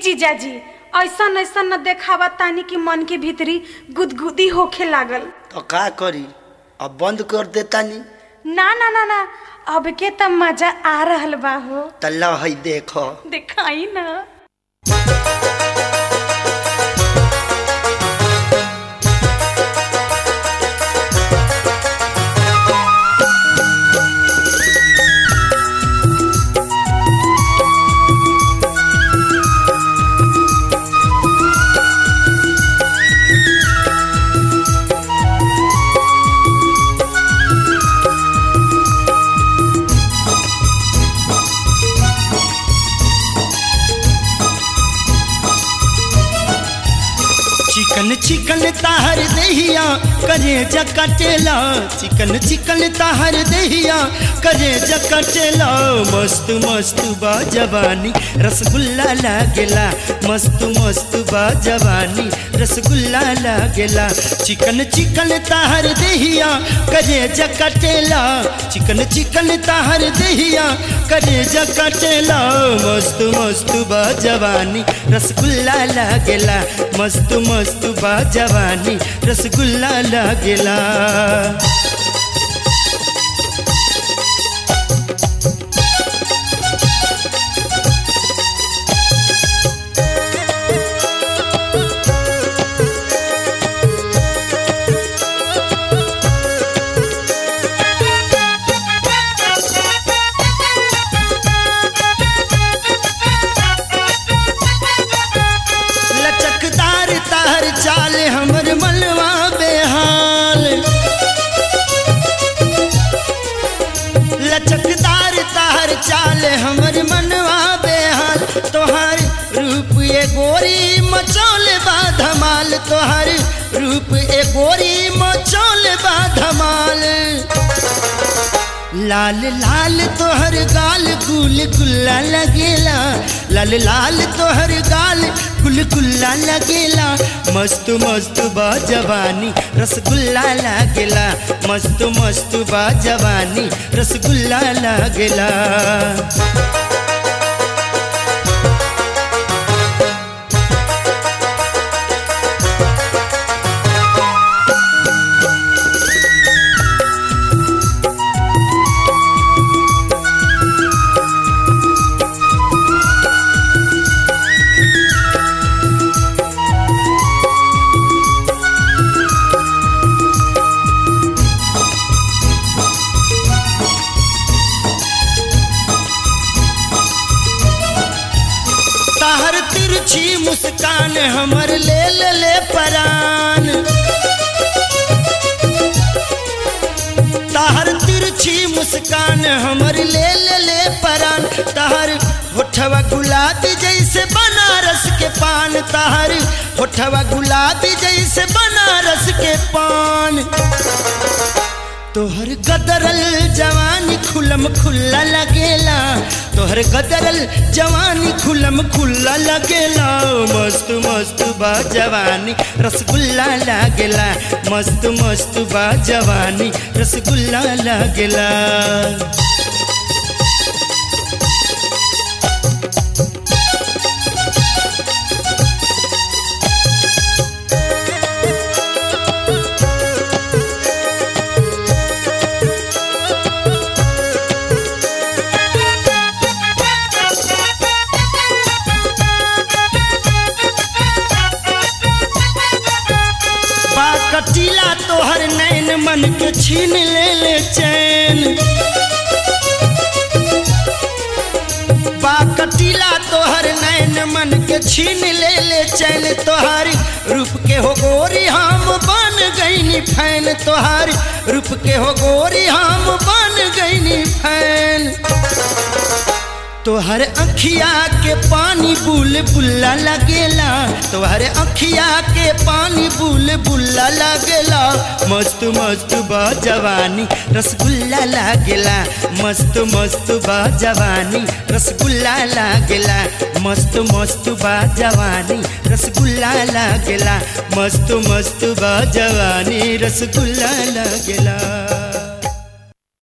जीजाजी ऐसन ऐसन न देखावा तानी कि मन के भीतरी गुदगुदी होखे लागल तो का करी अब बंद कर देतानी ना ना ना ना अब के त मजा आ रहल बा हो तल्ला है देखो दिखाई ना चिकन चिकन ताहर दहिया करे जकटेला चिकन चिकन ताहर दहिया करे जकटेला मस्त मस्त बा जवानी रसगुल्ला लागेला मस्त मस्त बा जवानी रसगुल्ला लागेला चिकन चिकन ताहर दहिया करे जकटेला चिकन चिकन ताहर दहिया करे जकटेला मस्त मस्त बा जवानी रसगुल्ला लागेला मस्त मस्त बा जवानी रसगुल्ला लागेला लचकदार तार चाल हमर मनवा बेहाल लचकदार तार चाल हमर मनवा बेहाल तोहर रूप ए गोरी मचौल बा धमाल तोहर रूप ए गोरी मचौल बा धमाल लाल लाल तोहर गाल गुल गुल्ला लगेला लाल लाल तोहर गाल गुल गुल्ला लगेला मस्त मस्त बा जवानी रसगुल्ला लागेला मस्त मस्त बा जवानी रसगुल्ला लागेला ताहर तिरछी मुस्कान हमर ले ले ले परान ताहर तिरछी मुस्कान हमर ले ले ले परान ताहर होठवा गुलाबी जैसे बनारस के पान ताहर होठवा गुलाबी जैसे बनारस के पान तोहर गदरल जवानी खुलम खुल्ला लगेला तोहर गदरल जवानी खुलम खुल्ला लगेला मस्त मस्त बा जवानी रसगुल्ला लागेला मस्त मस्त बा जवानी रसगुल्ला लागेला बा कटीला तोहर नैन मन के छीन ले ले चैन बा कटीला तोहर नैन मन के छीन ले ले चैन तोहर रूप के हो गोरी हम बन गईनी फैन तोहर रूप के हो गोरी हम बन गईनी फैन तोहर अखिया के पानी बुल बुल्ला लगेला तोहर अखिया के पानी बुल बुल्ला लगेला मस्त मस्त बा जवानी रसगुल्ला लागेला मस्त मस्त बा जवानी रसगुल्ला लागेला मस्त मस्त बा जवानी रसगुल्ला लागेला मस्त मस्त बा जवानी रसगुल्ला लागेला